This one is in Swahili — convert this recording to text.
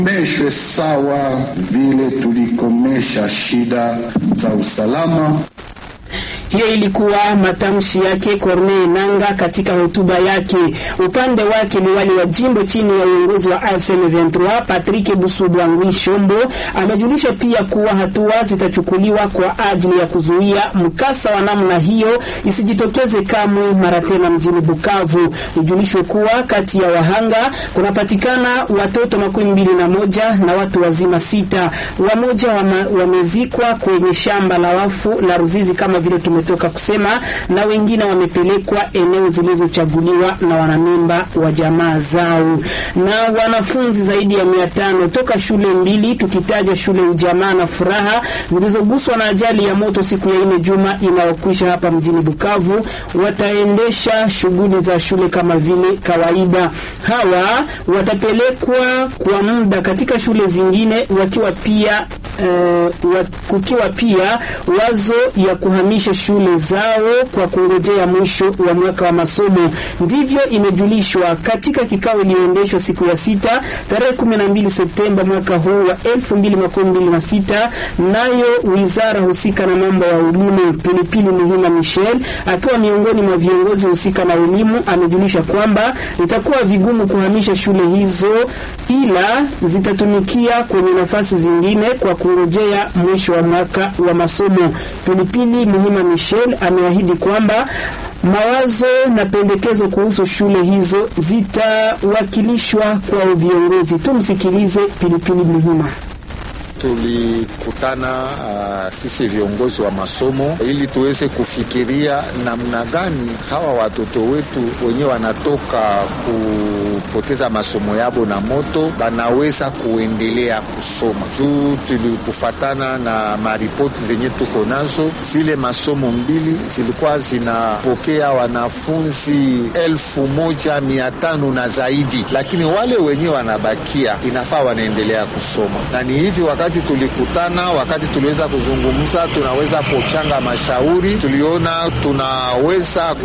meshwe sawa vile tulikomesha shida za usalama. Hiyo ilikuwa matamshi yake Corneille Nanga katika hotuba yake. Upande wake liwali wa jimbo chini ya uongozi wa AFC M23 Patrick Busubwangwi Shombo amejulisha pia kuwa hatua zitachukuliwa kwa ajili ya kuzuia mkasa wa namna hiyo isijitokeze kamwe mara tena mjini Bukavu. Ijulishwe kuwa kati ya wahanga kunapatikana watoto makumi mbili na moja na watu wazima sita. Wamoja wamezikwa kwenye shamba la wafu la Ruzizi kama vile tume toka kusema na wengine wamepelekwa eneo zilizochaguliwa na wanamemba wa jamaa zao. Na wanafunzi zaidi ya mia tano toka shule mbili tukitaja shule Ujamaa na Furaha zilizoguswa na ajali ya moto siku ya ine juma inayokwisha hapa mjini Bukavu wataendesha shughuli za shule kama vile kawaida. Hawa watapelekwa kwa muda katika shule zingine wakiwa pia uh, kukiwa pia wazo ya kuhamisha shule zao kwa kungojea mwisho wa mwaka wa masomo. Ndivyo imejulishwa katika kikao iliyoendeshwa siku ya sita tarehe 12 Septemba mwaka huu wa 2026, nayo wizara husika na mambo ya elimu Pilipili Muhima Michel akiwa miongoni mwa viongozi husika na elimu amejulisha kwamba itakuwa vigumu kuhamisha shule hizo, ila zitatumikia kwenye nafasi zingine kwa kungojea mwisho wa mwaka wa masomo. Pilipili Muhima Michel ameahidi kwamba mawazo na pendekezo kuhusu shule hizo zitawakilishwa kwa viongozi. Tumsikilize Pilipili Muhima. Tulikutana uh, sisi viongozi wa masomo ili tuweze kufikiria namna gani hawa watoto wetu wenyewe wanatoka kupoteza masomo yabo na moto banaweza kuendelea kusoma. Juu tulikufatana na maripoti zenye tuko nazo, zile masomo mbili zilikuwa zinapokea wanafunzi elfu moja mia tano na zaidi, lakini wale wenyewe wanabakia inafaa wanaendelea kusoma, na ni hivi wakati tulikutana, wakati tuliweza kuzungumza, tunaweza kuchanga mashauri, tuliona tunaweza